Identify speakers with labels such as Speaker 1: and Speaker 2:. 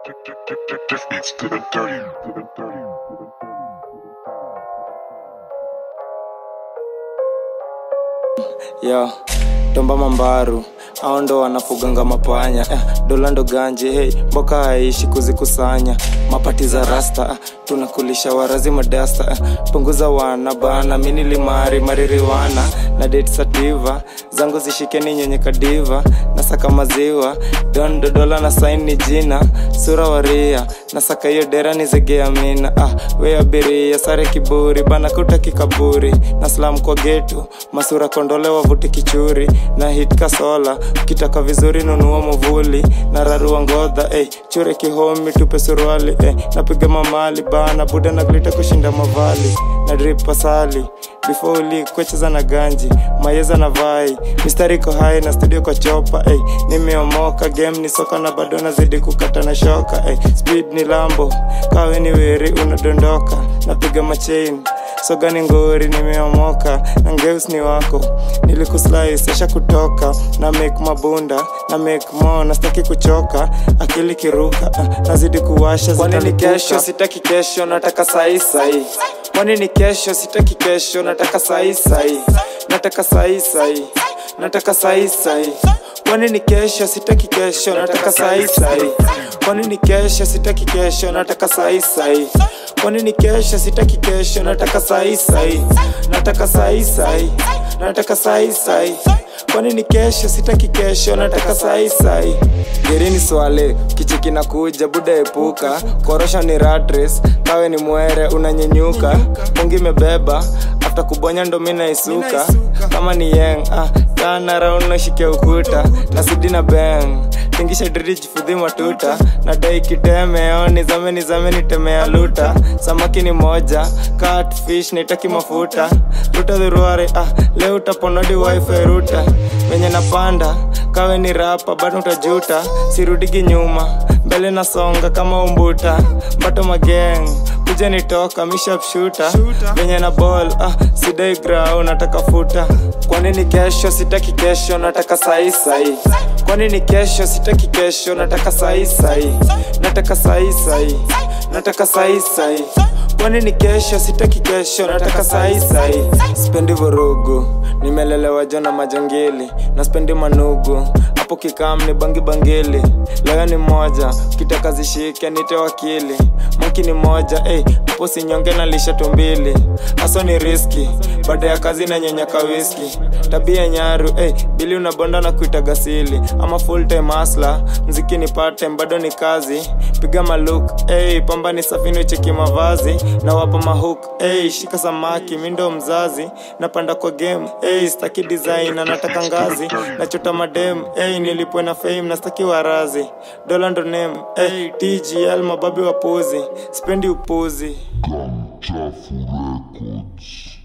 Speaker 1: Just beats to the dirty, to the dirty, to the
Speaker 2: yo tomba mambaru ao ndo wanafuganga mapanya eh, dola ndo ganje hey, mboka haishi kuzikusanya mapati za rasta ah, tunakulisha warazi madasta eh, punguza wana bana minilimari maririwana na date sativa zangu zishikeni nyenye kadiva nasaka maziwa dondo dola na saini jina sura waria nasaka hiyo dera nizegea mina ah, we abiria sare kiburi bana kuta kikaburi na slam kwa getu masura kondole wavuti kichuri na hit kasola ukitaka vizuri nunua muvuli na rarua ngodha eh, chure kihomi tupe suruali eh, napiga mamali bana buda na glita kushinda mavali na drip pasali before uli kwecheza na ganji mayeza na vai mistari iko hai na studio kwa chopa eh, nimeomoka game ni soka na bado nazidi kukata na shoka eh, speed ni lambo kawe ni weri unadondoka napiga machain soga ni ngori nimeomoka na ngeus ni wako nilikuslice esha kutoka na make mabunda na make mo nastaki kuchoka akili kiruka uh, nazidi kuwasha kwanini kesho sitaki kesho nataka sai sai kwanini kesho sitaki kesho nataka sai sai nataka sai sai nataka sai sai kwanini kesho sitaki kesho nataka sai sai kwanini kesho sitaki kesho nataka sai sai kwanini kesho sitaki kesho nataka sai sai nataka sai sai nataka sai sai kwanini kesho sitaki kesho nataka sai sai gerini swale kichiki na kuja buda epuka korosho ni ratres kawe ni mwere unanyenyuka pungi imebeba afta kubonya ndo mi naisuka kama ni yeng ah, tana raund nashike ukuta nasidi na beng tingisha dridi jifudhi matuta nadai kitemeo nizame nizame nitemea luta samaki ni moja catfish naitaki mafuta ruta dhuruare ah, leo utaponodi wifi ruta venye napanda kawe ni rapa bado utajuta sirudigi nyuma mbele nasonga kama umbuta mbato mageng kuja nitoka mishapshuta venye na ball ah, sidai grau nataka futa kwanini kesho sitaki kesho nataka sai sai kwanini kesho sitaki kesho nataka sai sai nataka sai sai nataka sai sai kwanini kesho sitaki kesho nataka sai sai spendi vurugu nimelelewa jona majangili na spendi manugu hapo kikam ni bangi bangili leo ni moja kitaka zishike nite wakili maki ni moja hey, hapo sinyonge na lisha tumbili haso ni riski baada ya kazi na nyenyaka wiski tabia nyaru hey, bili unabonda na kuita gasili ama full time asla mziki ni part time bado ni kazi piga maluk hey, pamba ni safini cheki mavazi na wapa mahuk hey, shika samaki mindo mzazi napanda kwa game hey, staki design na nataka ngazi nachota madem hey, nilipwe na fame na staki warazi dola ndo name hey, tgl mababi wapuzi spendi upuzi
Speaker 1: Chafu Records.